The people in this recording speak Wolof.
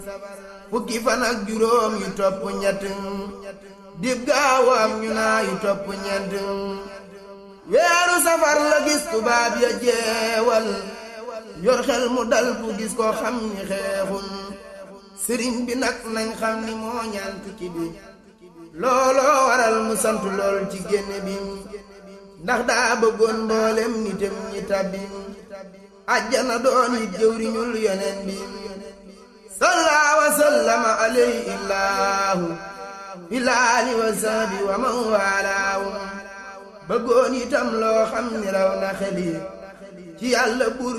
fukki fan ak juróom yu topp ñett dib gaawam ñu naa yu topp ñeent weeru safar la gis tubaab ya jeewal yor xel mu dal bu gis ko xam ni xeexul sëriñ bi nag nañ xam ni moo ñaan tukki bi looloo waral mu sant lool ci génne bi ndax daa bëggoon mboolem nitam ñi tabbi ajjana doon it jëwriñul yoneen bi salla wa sallama alayhi illaahu ilaali wa sahbi wa man waalaahu bëggoon itam loo xam ni raw na xeli ci yàlla buur